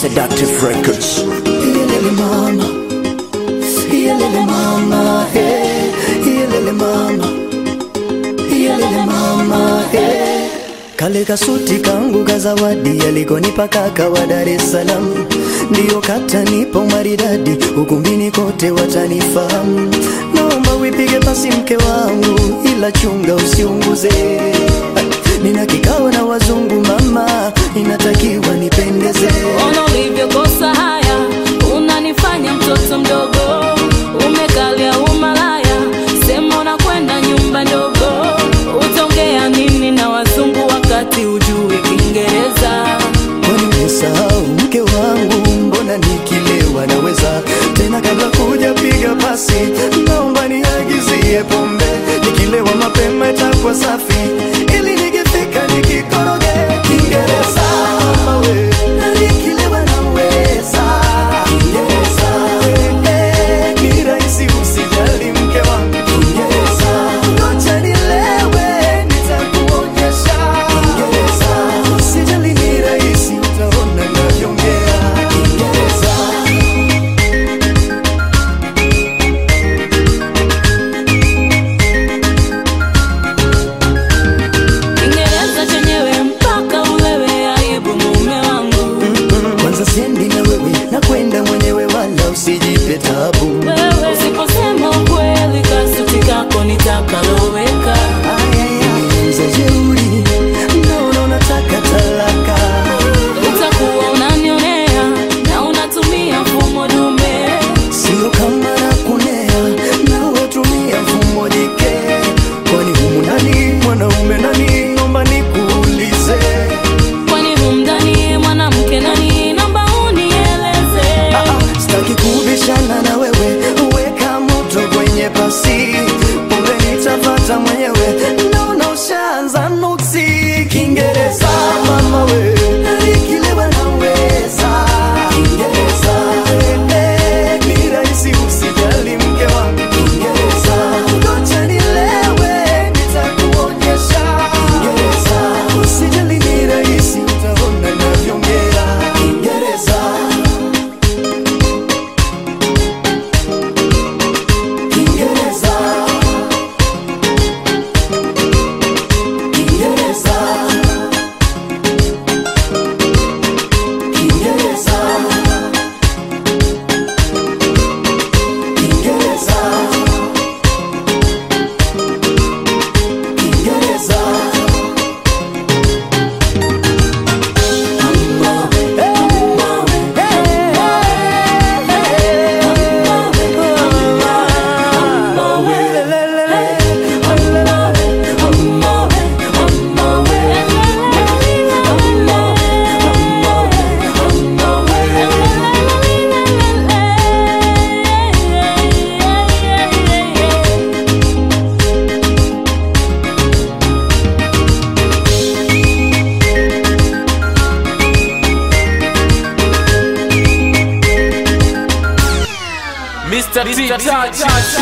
Seductive Records. Iyelele mama, iyelele mama, hey. Iyelele mama, iyelele mama, hey. Kale kasuti kangu ka zawadi alikonipa kaka wa Dar es Salaam, ndiyo katanipa maridadi, ukumbini kote watanifahamu. Naomba wipige pasi mke wangu, ila chunga usiunguze. Nina kikao na wazungu mama, inatakiwa nipendeze. Ona ulivyokosa haya, unanifanya mtoto mdogo, umekalia umalaya, sema unakwenda nyumba ndogo, utaongea nini na wazungu wakati ujui Kiingereza? Kwani umesahau mke wangu, mbona nikilewa naweza tena? Kabla kuja piga pasi, naomba niagizie pombe, nikilewa mapema itakuwa safi, ili nikifika nikikoroge Kiingereza mama we, na nikilewa naweza Kiingereza eh, eh, ni rahisi usijali mke wangu Kiingereza, ngoja nilewe nitakuonyesha Kiingereza, usijali ni rahisi utaona navyoongea Kiingereza. Kiingereza chenyewe mpaka ulewe, aibu mume wangu. Kwanza siendi na wewe, na kwenda mwenyewe, wala usijipe tabu. Wewe usiposema ukweli, kasuti kako nitakaloweka. Nimeanza jeuri, naona unataka talaka. Utakuwa unanionea na unatumia mfumo dume. Sio kama nakunea, na watumia mfumo jike. Kwani humu nani mwanaume nani? Naomba nikuulize. Kwani humdani mwanamke nani? Naomba unieleze. Ah, ah, Sitaki kubishana na wewe, weka moto kwenye pasi, pombe nitapata mwenyewe. Naona ushaanza nuksi Kiingereza mama we, nikilewa naweza Kiingereza eh, eh, ni rahisi usijali mke wangu Kiingereza, ngoja nilewe nitakuonyesha Kiingereza, usijali ni rahisi utaona navyoongea Kiingereza Kiingereza Kiingereza Kiingereza Kiingereza Kiingereza Mr. T. Touch.